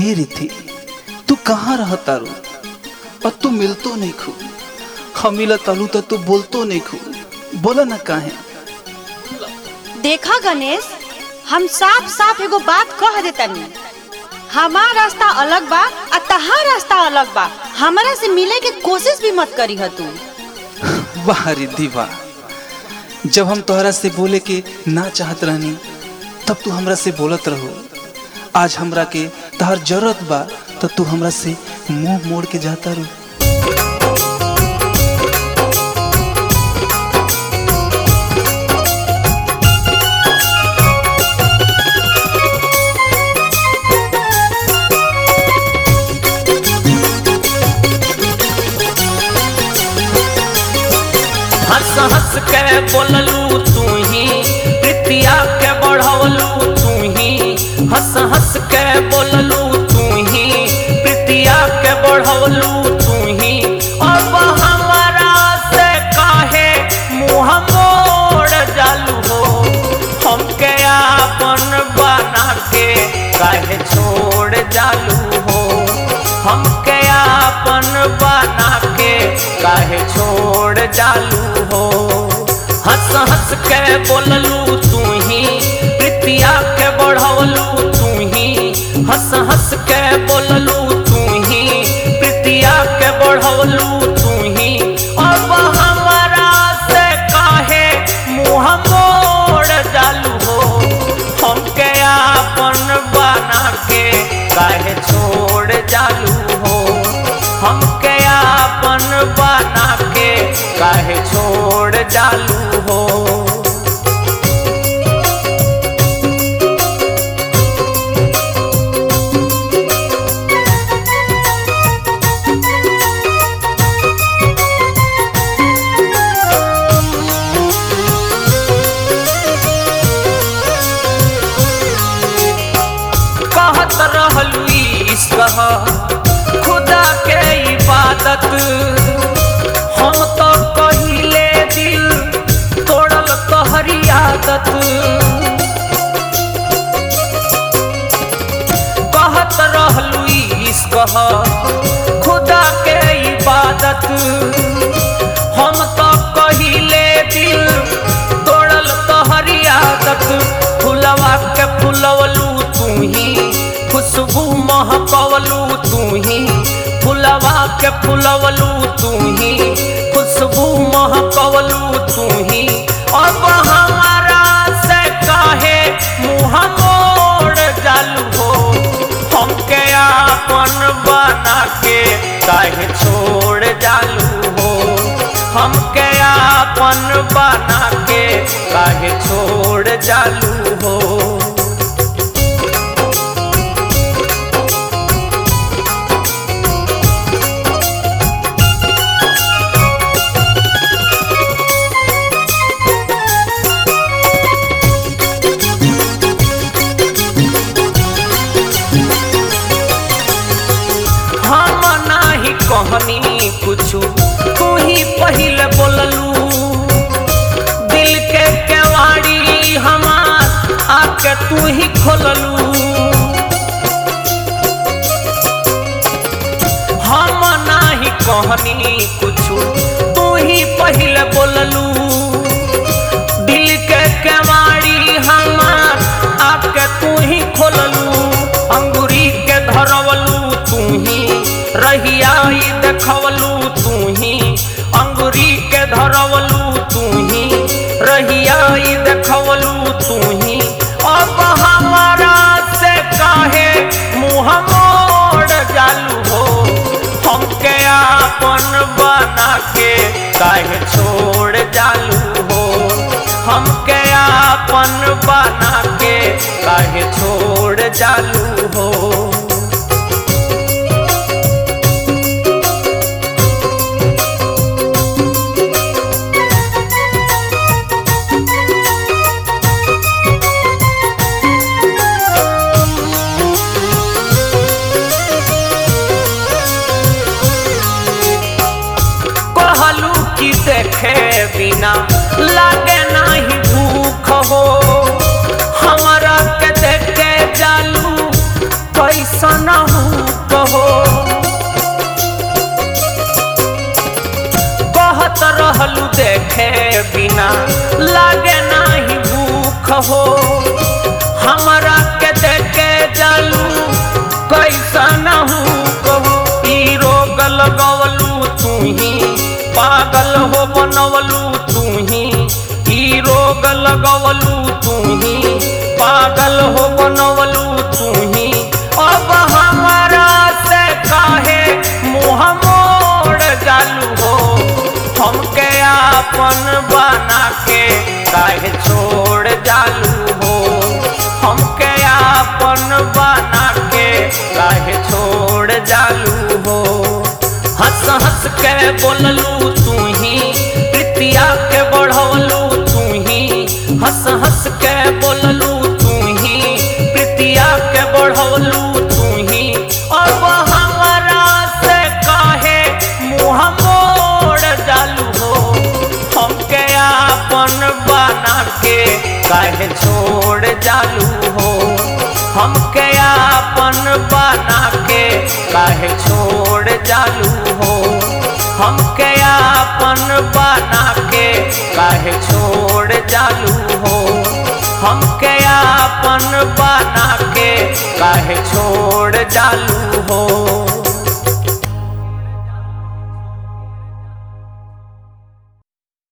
ए रिथी तू कहाँ रह तारू और तू मिलतो नहीं खू हम मिला तालू तो तू बोलतो नहीं खू बोला ना काहे देखा गणेश हम साफ साफ एगो बात कह देतनी हमार रास्ता अलग बा आ तहार रास्ता अलग बा हमरा से मिले के कोशिश भी मत करी ह तू वाह रिद्धि वाह जब हम तोहरा से बोले के ना चाहत रहनी तब तू हमरा से बोलत रहो आज हमरा के तहर जरूरत बा तो तू हमरा से मुंह मोड़ के जाता रू हंस हंस के बोललू तू ही प्रीतिया के बढ़वलू तू ही हंस हंस के बोललू तू ही प्रीतिया के बढ़वलू तू ही अब हमारा से काहे मुंह मोड़ जालू हो हमके आपन बना के काहे छोड़ जालू हो हमके आपन बना के काहे छोड़ जालू हो हंस हंस के बोललू तू ही प्रीतिया के बढ़वलू तू ही हंस हंस के बोललू तू ही प्रीतिया के बढ़वलू तू ही अब हमारा से काहे मुंह मोड़ जालू हो हमके आपन बना के काहे छोड़ जालू हो हमके आपन बना के काहे छोड़ जालू हो कहत रहलू ईश्व खुदा के इबादत हम तो कहिले दिल तोड़ल तोहरी आदत कहत रहलू ईश्व खुदा के इबादत हम तो कहिले दिल तोड़ल तोहरी आदत फुलवा के फुलवलू तू ही खुशबू महकवलू तू ही फुलवा के फुलवलू तू ही खुशबू महकवलू तू ही अब हमारा से काहे मुँह मोड़ जालू हो हमके आपन बना के काहे छोड़ जालू हो हमके आपन बना के काहे छोड़ जालू हो हम नाही कहनी कुछु तू ही पहले बोललू दिल के केवाड़ी हमार आके तू ही खोललू हम नाही कहनी कुछु तू ही पहले बोललू दिल के केवाड़ी हमार आके तू ही खोललू अंगूरी के धरवलू तू ही रहिया ई देखवलू तू ही अंगूरी के धरवलू तू ही रहिया ई देखवलू तू ही अब हमारा से काहे मुँह मोड़ जालू हो हमके आपन बना के काहे छोड़ जालू हो हमके आपन बना के काहे छोड़ जालू हो कहलू कि देखे बिना लागे नहीं भूख हो हमारा के देखे जालू तू ही पागल हो बनवलू तू ही ई रोग लगवलू तू ही पागल हो बनवलू तू ही अब हमारा से काहे मुँह मोड़ जालू हो हमके आपन बना के काहे छोड़ जालू हो हमके आपन बना के काहे छोड़ जालू हो हंस हंस के बोललू तू ही प्रीतिया के बढ़वलू तू ही हंस हंस के बोललू तू ही प्रीतिया के बढ़वलू तू ही अब हमारा से काहे मुँह मोड़ जालू हो हमके आपन बना के काहे छोड़ जालू हो हमके आपन बना के काहे छोड़ जालू हो हमके आपन बना के काहे छोड़ जालू हो हमके आपन बना के काहे छोड़ जालू